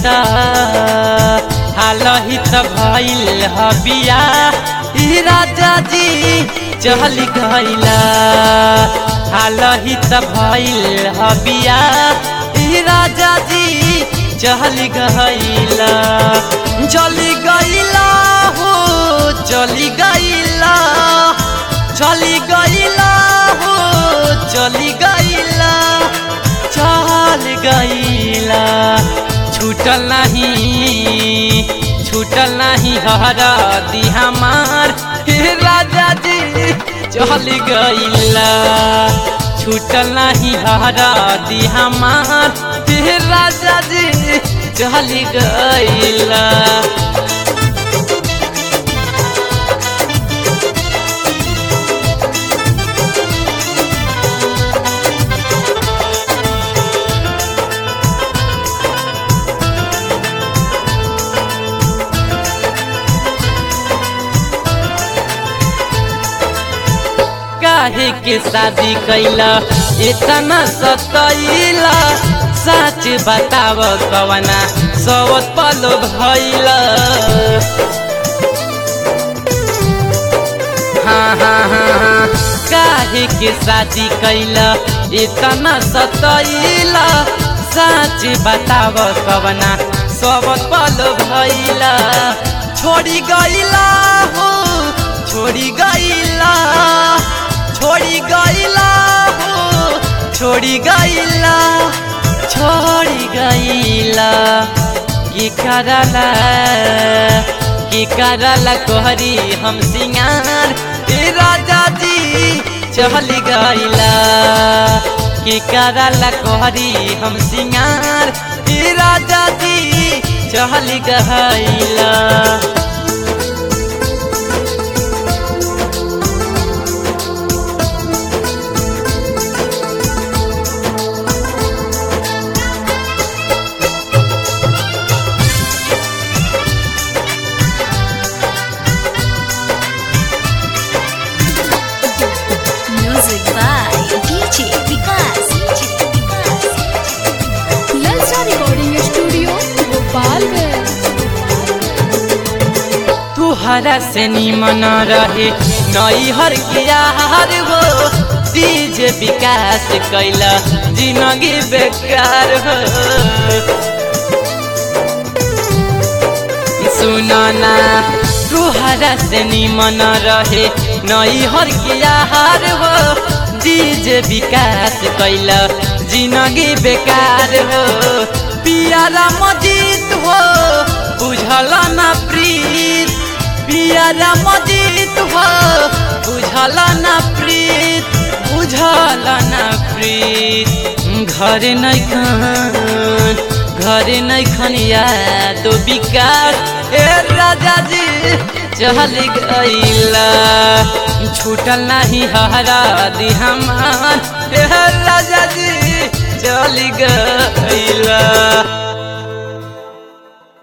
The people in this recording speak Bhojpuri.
त हालही त भइल हबिया ई राजा जी चल गइला हालही त भइल हबिया ई राजा जी चल गइला चली गइला हो चली गइला चली गइला हो चली गइला चल गइला छूटल नहीं छूटल नहीं हरा दी हमार हे राजा जी चल गइला छूटल नहीं हरा दी हमार हे राजा जी चल गइला काहे के शादी कैला इतना सतैला सच बताव कवना सवत पलो भैला हाँ हाँ हाँ हाँ काहे के शादी कैला इतना सतैला सच बताव कवना सवत पलो भैला छोड़ी गइला हो छोड़ी गइला छोड़ी गइला हो छोड़ी गइला छोड़ी गइला की करला की करला कोहरी हम सिंगार ए राजा जी चल गइला की करला कोहरी हम सिंगार ए राजा जी चल गइला Music by DJ Vikas. ललचा रिकॉर्डिंग स्टूडियो गोपालगंज तुहरा से निमन रहे नई हर यार हो डीजे विकास कैला जिंदगी बेकार हो सुनना तुहरा से निमन रहे नई हर यार हो डीजे विकास कैला जिंदगी बेकार हो पियारा मजीत हो बुझल ना प्रीत पियारा मजीत हो बुझल ना प्रीत बुझल ना प्रीत घर नहीं खान घर नहीं खन याद विकास ए राजा जी चल गइला छूटल नहीं हरा दी हमार ए राजा जी चल गइला